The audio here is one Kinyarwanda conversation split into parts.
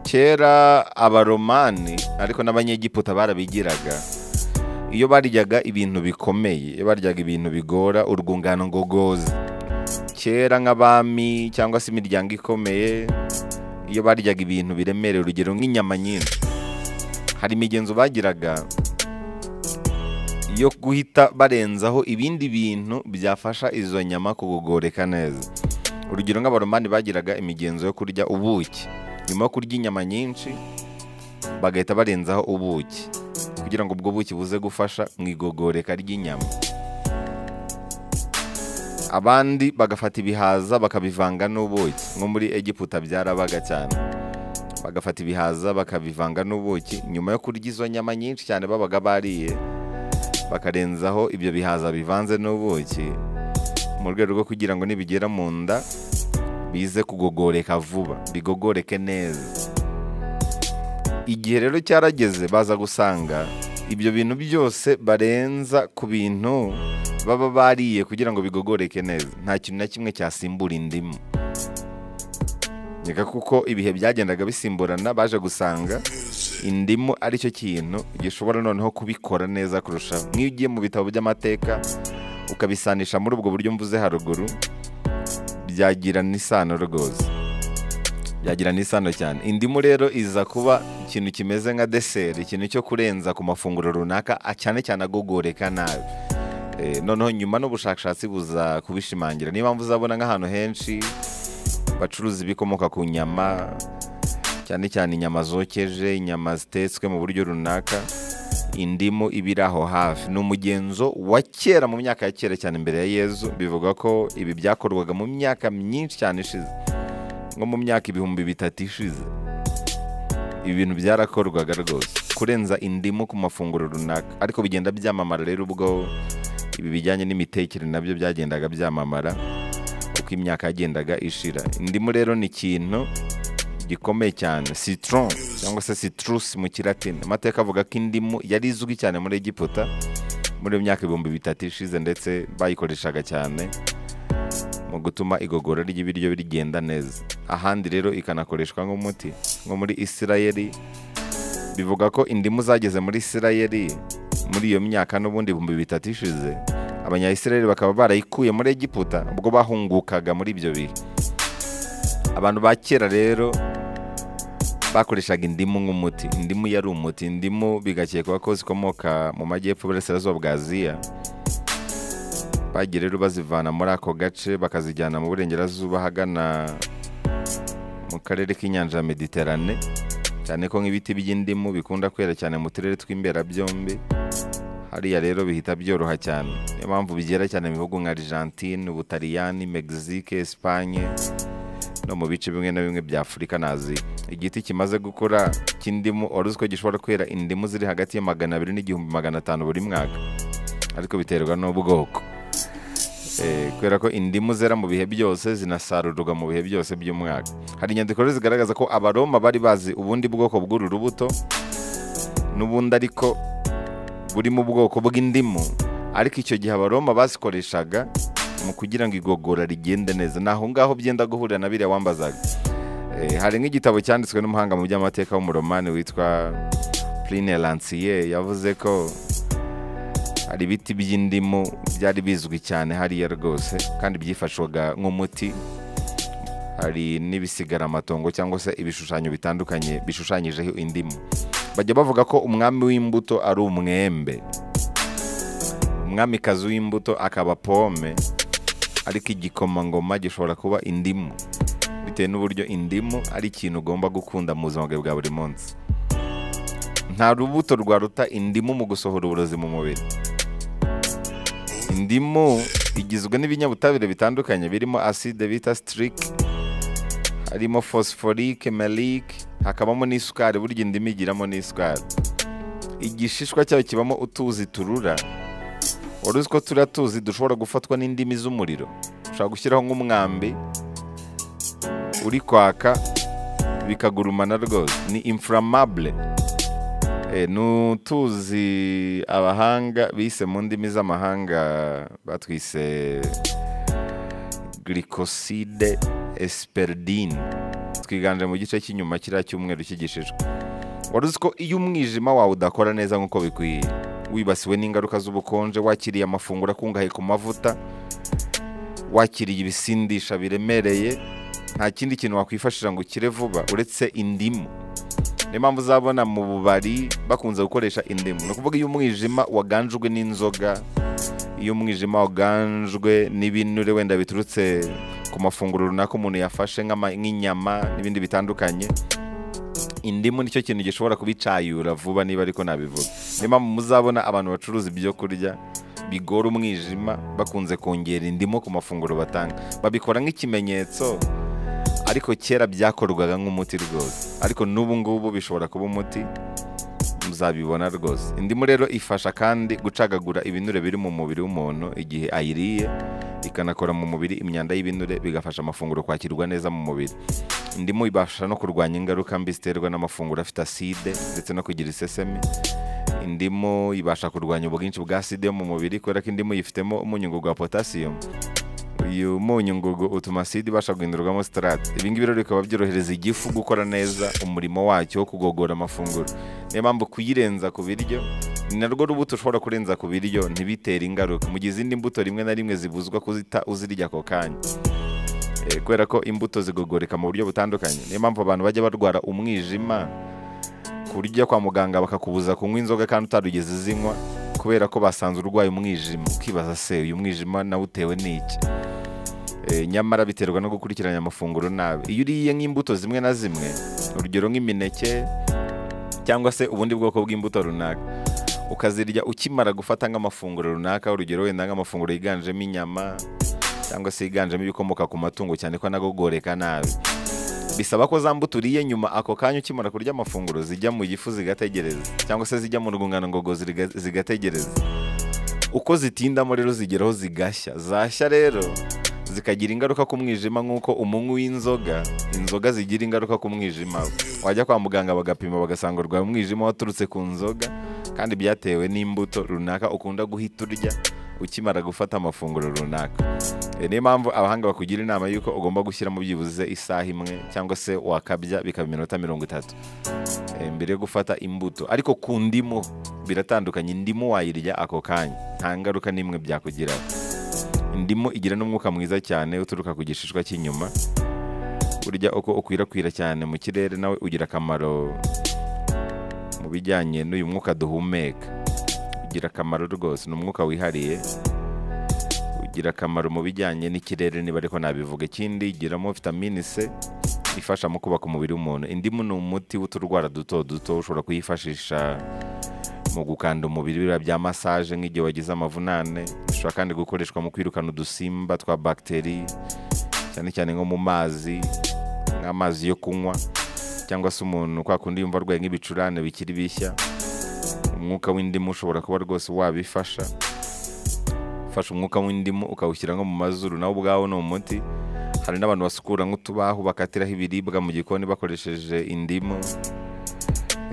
kera abaromani ariko n'abanyegiputa barabigiraga iyo baryaga ibintu bikomeye iyo baryaga ibintu bigora urwungano ngogozi kera nk'abami cyangwa se imiryango ikomeye iyo baryaga ibintu biremereye urugero nk'inyama nyinshi hari imigenzo bagiraga yo guhita barenzaho ibindi bintu byafasha izo nyama kugogoreka neza urugero nk'abaromani bagiraga imigenzo yo kurya ubuki nyuma yo kurya inyama nyinshi bagahita barenzaho ubuki kugira ngo ubwo buki buze gufasha mu igogoreka ry'inyama abandi bagafata ibihaza bakabivanga n'ubuki nko muri egiputa byarabaga cyane bagafata ibihaza bakabivanga n'ubuki nyuma yo kurya izo nyama nyinshi cyane babaga bariye bakarenzaho ibyo bihaza bivanze n'ubuki mu rwego rwo kugira ngo nibigera mu nda bize kugogoreka vuba bigogoreke neza igihe rero cyarageze baza gusanga ibyo bintu byose barenza ku bintu baba bariye kugira ngo bigogoreke neza nta kintu na kimwe cyasimbura indimu reka kuko ibihe byagendaga bisimburana baje gusanga indimu ari cyo kintu gishobora noneho kubikora neza kurushaho nk'iyo ugiye mu bitabo by'amateka ukabisanisha muri ubwo buryo mvuze haruguru byagira n'isano rwose byagira n'isano cyane indimu rero iza kuba ikintu kimeze nka deseri ikintu cyo kurenza ku mafunguro runaka a- cyane cyane agogoreka nabi Eh, noneho nyuma n'ubushakashatsi buza kubishimangira niyo mpamvu uzabona nk'ahantu henshi bacuruza ibikomoka ku nyama cyane cyane inyama zokeje inyama zitetswe mu buryo runaka indimu iba iri aho hafi ni umugenzo wa kera mu myaka ya kera cyane imbere ya yezu bivuga ko ibi byakorwaga mu myaka myinshi cyane ishize nko mu myaka ibihumbi bitatu ishize ibi bintu byarakorwaga rwose kurenza indimu ku mafunguro runaka ariko bigenda byamamara rero ubwo ibi bijyanye n'imitekere nabyo byagendaga byamamara uko imyaka yagendaga ishira indimu rero ni ikintu gikomeye cyane citron cyangwa se citrus mu kilatini amateka avuga ko indimu yari izwi cyane muri egiputa muri iyo myaka ibihumbi bitatu ishize ndetse bayikoreshaga cyane mu gutuma igogora ry'ibiryo rigenda neza ahandi rero ikanakoreshwa nk'umuti nko muri isirayeli bivuga ko indimu zageze muri isirayeli muri iyo myaka n'ubundi ibihumbi bitatu ishize abanyayisirayeli bakaba barayikuye muri egiputa ubwo bahungukaga muri ibyo bihe abantu ba kera rero bakoreshaga indimu nk'umuti indimu yari umuti indimu bigakekwa ko zikomoka mu majyepfo burasirazuba bwa aziya bagiye rero bazivana muri ako gace bakazijyana mu burengerazuba ahagana mu karere k'inyanja ya mediterane cyane ko nk'ibiti by'indimu bikunda kwera cyane mu turere tw'imberabyombi hariya rero bihita byoroha cyane niyo mpamvu bigera cyane mu bihugu nka argentine ubutaliyani mexique espagne no mu bice bimwe na bimwe bya afurika na aziya igiti kimaze gukura cy'indimu wari uzi ko gishobora kwera indimu ziri hagati ya magana abiri n'igihumbi magana atanu buri mwaka ariko biterwa n'ubwoko Eh, kubera ko indimu zera mu bihe byose zinasarurwa mu bihe byose by'umwaka hari inyandiko rero zigaragaza ko abaroma bari bazi ubundi bwoko bw'uru rubuto n'ubundi ariko buri mu bwoko bw'indimu ariko icyo gihe abaroma bazikoreshaga mu kugira ngo igogora rigende neza ni aho ngaho byenda guhurira na biriya wambazaga Eh, hari nk'igitabo cyanditswe n'umuhanga mu by'amateka w'umuromani witwa Pline Lancier yavuze ko hari ibiti by'indimu byari bizwi cyane hariya rwose kandi byifashwaga nk'umuti hari n'ibisigaramatongo cyangwa se ibishushanyo bitandukanye bishushanyijeho indimu bajya bavuga ko umwami w'imbuto ari umwembe umwamikazi w'imbuto akaba pome ariko igikomangoma gishobora kuba indimu bitewe n'uburyo indimu ari ikintu ugomba gukunda mu buzima bwawe bwa buri munsi nta rubuto rwaruta indimu mu gusohora uburozi mu mubiri indimu igizwe n'ibinyabutabire bitandukanye birimo acide bita sitiric harimo fosiforike melike hakabamo n'isukari burya indimu igiramo n'isukari igishishwa cyayo kibamo utuzi turura wari uzi ko turiya tuzi dushobora gufatwa n'indimi z'umuriro ushobora gushyiraho nk'umwambi uri kwaka bikagurumana rwose ni inflammable Eh, ni utuzi abahanga bise mu ndimi z'amahanga batwise glycoside esperidine twiganje mu gice cy'inyuma kiriya cyumweru cyigishijwe wari uzi ko iyo umwijima wawe udakora neza nk'uko bikwiye wibasiwe n'ingaruka z'ubukonje wakiriye amafunguro akungahaye ku mavuta wakiriye ibisindisha biremereye nta kindi kintu wakwifashisha ngo ukire vuba uretse indimu niyo mpamvu uzabona mu bubari bakunze gukoresha indimu ni ukuvuga iyo umwijima waganjwe n'inzoga iyo umwijima waganjwe n'ibinure wenda biturutse ku mafunguro runaka umuntu yafashe nk'ama- nk'inyama n'ibindi bitandukanye indimu nicyo kintu gishobora kubicayura vuba niba ariko nabivuga niyo mpamvu muzabona abantu bacuruza ibyo kurya bigora umwijima bakunze kongera indimu ku mafunguro batanga babikora nk'ikimenyetso ariko kera byakorwaga nk'umuti rwose ariko n'ubu ngubu bishobora kuba umuti muzabibona rwose indimu rero ifasha kandi gucagagura ibinure biri mu mubiri w'umuntu igihe ayiriye ikanakora mu mubiri imyanda y'ibinure bigafasha amafunguro kwakirwa neza mu mubiri indimu ibasha no kurwanya ingaruka mbi ziterwa n'amafunguro afite aside ndetse no kugira isesemi indimu ibasha kurwanya ubwinshi bwa aside yo mu mubiri kubera ko indimu yifitemo umunyungu wa potasiyumu uyu munyu ngugu utuma aside ibasha guhindurwamo sitarate ibi ngibi rero bikaba byorohereza igifu gukora neza umurimo wacyo wo kugogora amafunguro niyo mpamvu kuyirenza ku biryo ni narwo rubuto ushobora kurenza ku biryo ntibitere ingaruka mu gihe izindi mbuto rimwe na rimwe zibuzwa kuzita uzirya ako kanya Eh, kubera ko imbuto zigogoreka mu buryo butandukanye niyo mpamvu abantu bajya barwara umwijima ku buryo ujya kwa muganga bakakubuza kunywa inzoga kandi utarugeze uzinywa kubera ko basanze urwaye umwijima ukibaza se uyu mwijima nawutewe n'iki Eh, nyamara biterwa no gukurikiranya amafunguro nabi iyo uriye nk'imbuto zimwe na zimwe urugero nk'imineke cyangwa se ubundi bwoko bw'imbuto runaka ukazirya ukimara gufata nk'amafunguro runaka urugero wenda nk'amafunguro yiganjemo inyama cyangwa se yiganjemo ibikomoka ku matungo cyane ko anagogoreka nabi bisaba ko za mbuto uriye nyuma ako kanya ukimara kurya amafunguro zijya mu gifu zigategereza cyangwa se zijya mu rwungano ngogozi riga- zigategereza uko zitindamo rero zigeraho zigashya zashya rero zikagira ingaruka ku mwijima nk'uko umunywi w'inzoga inzoga zigira ingaruka ku mwijima we. wajya kwa muganga bagapima bagasanga urwaye umwijima waturutse ku nzoga kandi byatewe n'imbuto runaka ukunda guhita urya ukimara gufata amafunguro runaka Eh, niyo mpamvu abahanga bakugira inama y'uko ugomba gushyiramo byibuze isaha imwe cyangwa se wakabya bikaba iminota mirongo itatu eh, mbere yo gufata imbuto ariko ku ndimu biratandukanye indimu wayirya ako kanya nta ngaruka n'imwe byakugiraho indimu igira n'umwuka mwiza cyane uturuka ku gishishwa cy'inyuma burya uko ukwirakwira cyane mu kirere nawe ugira akamaro mu bijyanye n'uyu mwuka duhumeka ugira akamaro rwose ni umwuka wihariye ugira akamaro mu bijyanye n'ikirere niba ariko nabivuga ikindi igiramo vitamini c ifasha mu kubaka umubiri w'umuntu indimu ni umuti w'uturwara duto duto ushobora kuyifashisha mu gukanda umubiri biriya bya masaje nk'igihe wagize amavunane bishobora kandi gukoreshwa mu kwirukana udusimba twa bagiteri cyane cyane nko mu mazi nk'amazi yo kunywa cyangwa se umuntu kwa kundi yumva arwaye nk'ibicurane bikiri bishya umwuka w'indimu ushobora kuba rwose wabifasha ufashe umwuka w'indimu ukawushyira nko mu mazuru nawe ubwawo ni umuti hari n'abantu basukura nk'utubaho bakatiraho ibiribwa mu gikoni bakoresheje indimu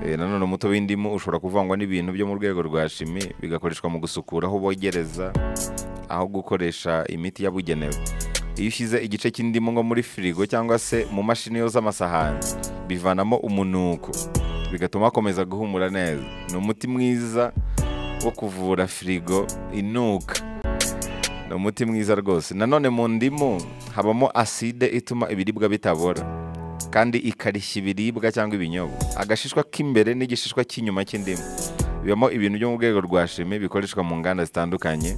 Eh, nanone umutobe w'indimu ushobora kuvangwa n'ibintu byo mu rwego rwa shimi bigakoreshwa mu gusukura aho bogereza aho gukoresha imiti yabugenewe iyo ushyize igice cy'indimu nko muri firigo cyangwa se mu mashini yoza amasahani bivanamo umunuko bigatuma hakomeza guhumura neza ni umuti mwiza wo kuvura firigo inuka ni umuti mwiza rwose nanone mu ndimu habamo aside ituma ibiribwa bitabora kandi ikarishya ibiribwa cyangwa ibinyobwa agashishwa k'imbere n'igishishwa cy'inyuma cy'indimu bibamo ibintu byo mu rwego rwa shimi bikoreshwa mu nganda zitandukanye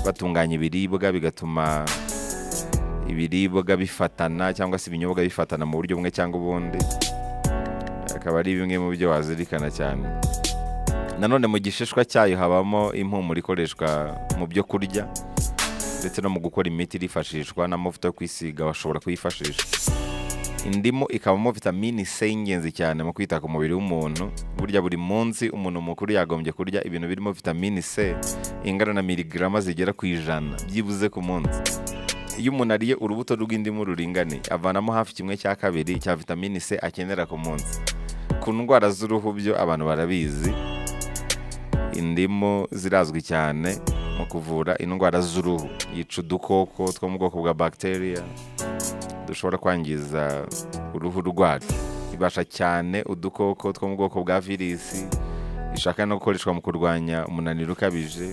batunganya ibiribwa bigatuma ibiribwa bifatana cyangwa se ibinyobwa bifatana mu buryo bumwe cyangwa ubundi akaba ari bimwe mu byo wazirikana cyane nanone mu gishishwa cyayo habamo impumuro ikoreshwa mu byo kurya ndetse no mu gukora imiti irifashishwa n'amavuta yo kwisiga bashobora kuyifashisha indimu ikabamo vitamini C y'ingenzi cyane mu kwita ku mubiri w'umuntu burya buri munsi umuntu mukuru yagombye kurya ibintu birimo vitamini C ingana na miligarama zigera ku ijana byibuze ku munsi iyo umuntu ariye urubuto rw'indimu ruringaniye avanamo hafi kimwe cya kabiri cya vitamini C akenera ku munsi ku ndwara z'uruhu byo abantu barabizi indimu zirazwi cyane mu kuvura indwara z'uruhu yica udukoko two mu bwoko bwa bagiteri dushobora kwangiza uruhu rwacu ibasha cyane udukoko two mu bwoko bwa virisi ishaka no gukoreshwa mu kurwanya umunaniro ukabije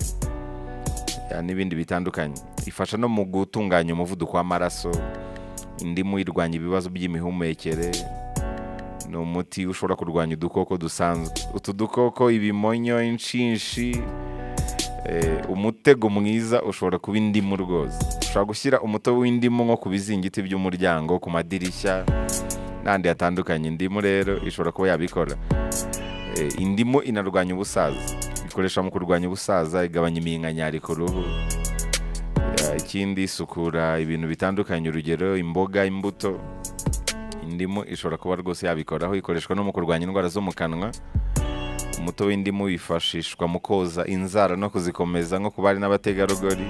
ya, n'ibindi bitandukanye ifasha no mu gutunganya umuvuduko w'amaraso indimu irwanya ibibazo by'imihumekere ni umuti ushobora kurwanya udukoko dusanzwe utu dukoko ibimonyo inshinshi eh, umutego mwiza ushobora kuba indimu rwose ushobora gushyira umutobe w'indimu nko ku bizingiti by'umuryango ku madirishya n'ahandi hatandukanye indimu rero ishobora kuba yabikora Eh, indimu inarwanya ubusaza ikoresha mu kurwanya ubusaza igabanya iminkanyari ku ruhu Ya, ikindi isukura ibintu bitandukanye urugero imboga imbuto indimu ishobora kuba rwose yabikoraho ikoreshwa no mu kurwanya indwara zo mu kanwa umutobe w'indimu wifashishwa mu koza inzara no kuzikomeza nko ku bari n'abategarugori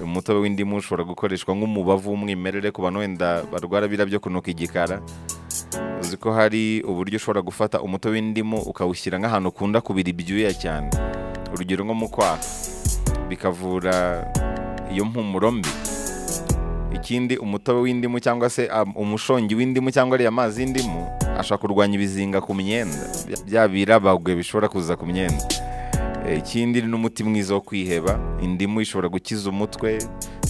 umutobe w'indimu ushobora gukoreshwa nk'umubavu w'umwimerere ku bantu wenda barwara biriya byo kunuka igikara uzi ko hari uburyo ushobora gufata umutobe w'indimu ukawushyira nk'ahantu ukunda kubira ibyuya cyane urugero nko mu kwaha bikavura iyo mpumuro mbi ikindi umutobe w'indimu cyangwa se um, umushongi w'indimu cyangwa ariya mazi y'indimu ashobora kurwanya ibizinga ku myenda bya- bya birabagwe bishobora kuza ku myenda Eh, ikindi ni n'umuti mwiza wo kwiheba indimu ishobora gukiza umutwe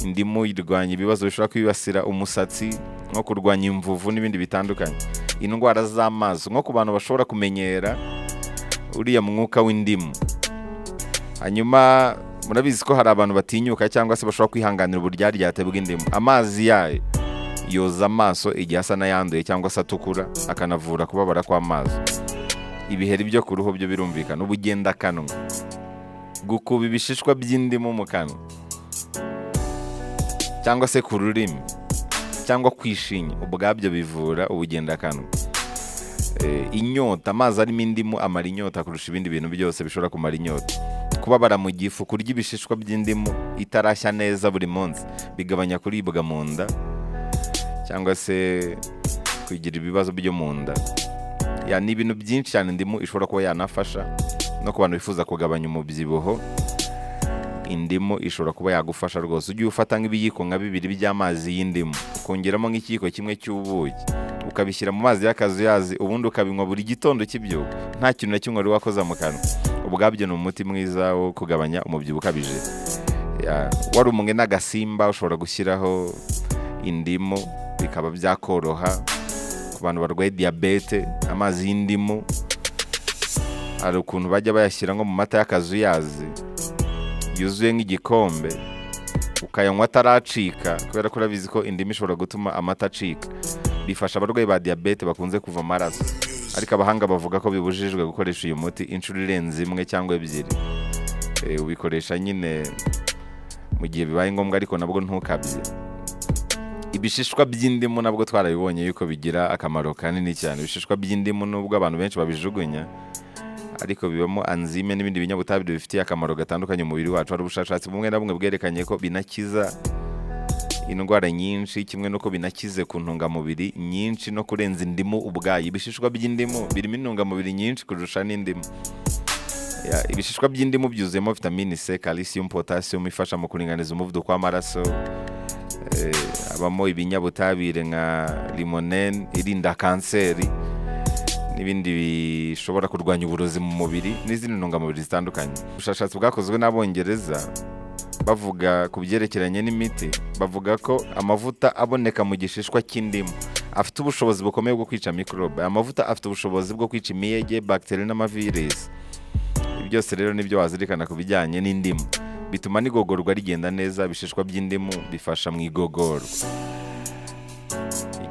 indimu irwanya ibibazo bishobora kwibasira umusatsi nko kurwanya imvuvu n'ibindi bitandukanye indwara z'amaso nko ku bantu bashobora kumenyera uriya mwuka w'indimu hanyuma murabizi ko hari abantu batinyuka cyangwa se bashobora kwihanganira uburyaryate bw'indimu amazi yayo yoza amaso igihe asa n'ayanduye cyangwa se atukura akanavura kubabara kw'amaso ibiheri byo ku ruhu byo birumvikana ubugendakanwa gukuba ibishishwa by'indimu mu kanwa cyangwa se ku rurimi cyangwa kwishinya ubwabyo bivura ubugendakanwa Eh, inyota amazi arimo indimu amara inyota kurusha ibindi bintu byose bishobora kumara inyota kubabara mu gifu kurya ibishishwa by'indimu itarashya neza buri munsi bigabanya kuribwa mu nda cyangwa se kugira ibibazo byo mu nda ya ni ibintu byinshi cyane indimu ishobora kuba yanafasha no ku bantu bifuza kugabanya umubyibuho indimu ishobora kuba yagufasha rwose ujye ufata nk'ibiyiko nka bibiri by'amazi y'indimu ukongeramo nk'ikiyiko kimwe cy'ubuki ukabishyira mu mazi y'akazuyazi ubundi ukabinywa buri gitondo kibyuka nta kintu na kimwe wari wakoza mu kanwa ubwabyo ni umuti mwiza wo kugabanya umubyibuho ukabije Ya, wari umwe n'agasimba ushobora gushyiraho indimu bikaba byakoroha ku bantu barwaye diyabete amazi y'indimu hari ukuntu bajya bayashyira nko mu mata y'akazuyazi yuzuye nk'igikombe ukayanywa ataracika kubera ko urabizi ko indimu ishobora gutuma amata acika bifasha abarwayi ba diyabete bakunze kuva amaraso ariko abahanga bavuga ko bibujijwe gukoresha uyu muti inshuro irenze imwe cyangwa ebyiri Eh, ubikoresha nyine mu gihe bibaye ngombwa ariko nabwo ntukabye ibishishwa by'indimu nabwo twarabibonye yuko bigira akamaro kanini cyane ibishishwa by'indimu nubwo abantu benshi babijugunya ariko bibamo anzime n'ibindi binyabutabire bifitiye akamaro gatandukanye umubiri wacu hari ubushakashatsi bumwe na bumwe bwerekanye ko binakiza indwara nyinshi kimwe n'uko binakize ku ntungamubiri nyinshi no kurenza indimu ubwayo ibishishwa by'indimu birimo intungamubiri nyinshi kurusha n'indimu Ya, ibishishwa by'indimu byuzuyemo vitamini c calcium potassium ifasha mu kuringaniza umuvuduko w'amaraso Eh, habamo ibinyabutabire nka limonene irinda kanseri n'ibindi bishobora kurwanya uburozi mu mubiri n'izindi ntungamubiri zitandukanye ubushakashatsi bwakozwe n'abongereza bavuga ku byerekeranye n'imiti bavuga ko amavuta aboneka mu gishishwa cy'indimu afite ubushobozi bukomeye bwo kwica mikorobe aya mavuta afite ubushobozi bwo kwica imiyege bagiteri n'amavirisi ibi byose rero nibyo wazirikana ku bijyanye n'indimu bituma n'igogorwa rigenda neza ibishishwa by'indimu bifasha mu igogorwa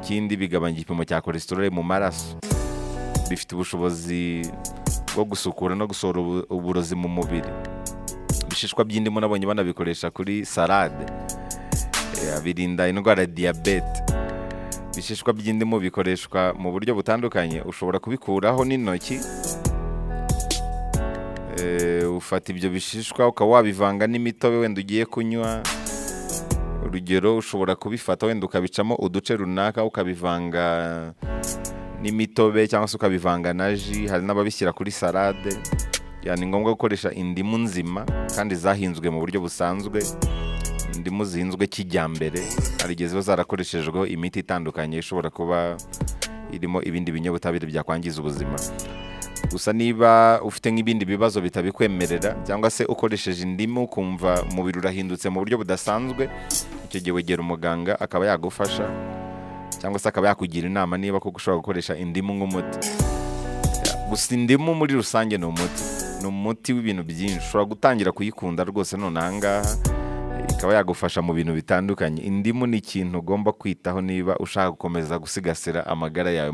ikindi bigabanya igipimo cya cholesterol mu maraso bifite ubushobozi bwo gusukura no gusohora ubu- uburozi mu mubiri ibishishwa by'indimu nabonye banabikoresha kuri salade Eh, birinda indwara ya diyabete ibishishwa by'indimu bikoreshwa mu buryo butandukanye ushobora kubikuraho n'intoki Eh, ufata ibyo bishishwa ukaba wabivanga n'imitobe wenda ugiye kunywa urugero ushobora kubifata wenda ukabicamo uduce runaka ukabivanga n'imitobe cyangwa se ukabivanga na ji hari n'ababishyira kuri salade Ya, ni ngombwa gukoresha indimu nzima kandi zahinzwe mu buryo busanzwe indimu zihinzwe kijyambere hari igihe ziba zarakoreshejweho imiti itandukanye ishobora kuba irimo ibindi binyabutabire byakwangiza ubuzima gusa niba ufite nk'ibindi bibazo bitabikwemerera cyangwa se ukoresheje indimu ukumva umubiri urahindutse mu buryo budasanzwe icyo gihe wegera umuganga akaba yagufasha cyangwa se akaba yakugira inama niba koko ushobora gukoresha indimu nk'umuti gusa indimu muri rusange ni umuti ni umuti w'ibintu byinshi ushobora gutangira kuyikunda rwose none aha ngaha ikaba yagufasha mu bintu bitandukanye indimu ni ikintu ugomba kwitaho niba ushaka gukomeza gusigasira amagara yawe